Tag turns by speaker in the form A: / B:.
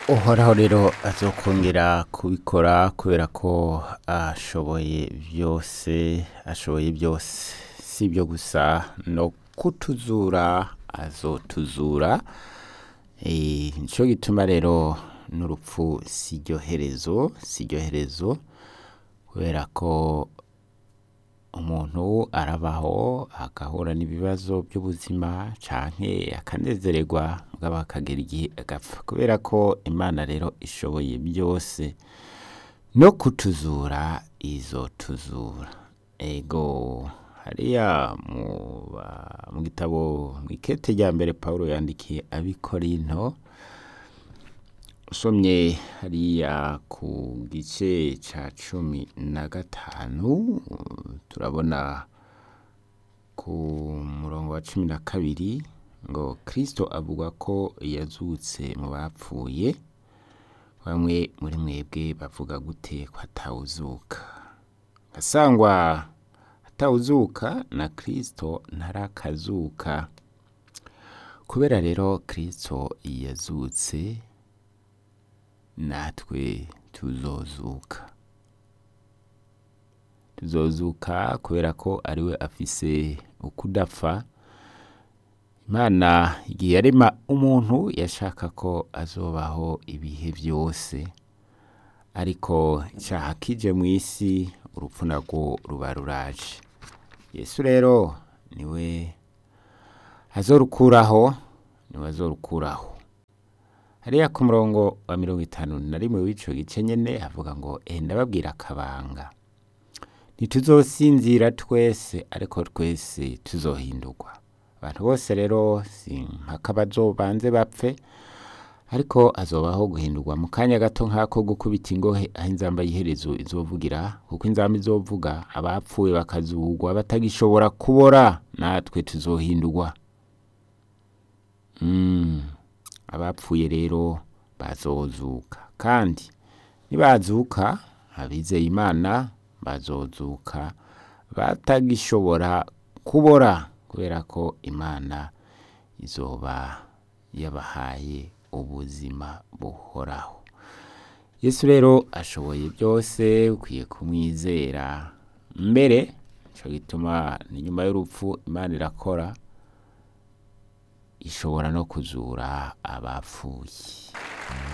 A: uhoraho rero azokongera kubikora kubera ko ashoboye byose ashoboye byose si ibyo gusa no kutuzura azotuzura Eh, nico gituma rero n'urupfu si iryo herezo si iryo herezo kubera ko umuntu arabaho agahura n'ibibazo by'ubuzima canke akanezererwa mugabo akagera igihe agapfa kubera ko imana rero ishoboye byose no kutuzura izotuzura ego hariya mu ba- mu gitabo mu ikete rya mbere pawulo yandikiye abikorinto usomye hariya ku gice ca cumi na gatanu turabona ku murongo wa cumi na kabiri ngo kristo avuga ko yazutse mu bapfuye bamwe muri mwebwe bavuga gute ko atawuzuka asangwa atawuzuka na kristo ntarakazuka kubera rero kristo yazutse natwe tuzozuka tuzozuka kubera ko ariwe afise ukudapfa imana igihe yarema umuntu yashaka ko azobaho ibihe byose ariko icyaha kije mu isi urupfu narwo ruba ruraje yesu rero niwe azorukuraho niwe azorukuraho hariya ku murongo wa mirongo itanu na rimwe w'ico gice nyene havuga ngo eh ndababwira akabanga ntituzosinzira twese ariko twese tuzohindurwa abantu bose rero si mpaka bazobanze bapfe ariko azobaho guhindurwa mu kanya gato nk'ako gukubita ingohe aho inzamba y'iherezo izovugira kuko inzamba izovuga abapfuye bakazugwa batagishobora kubora natwe tuzohindurwa Mm, abapfuye rero bazozuka kandi nibazuka abizeye imana bazozuka batagishobora kubora kubera ko imana izoba yabahaye ubuzima buhoraho yesu rero ashoboye byose ukwiye kumwizera mbere ico gituma ni nyuma y'urupfu imana irakora ishobora no kuzura abapfuye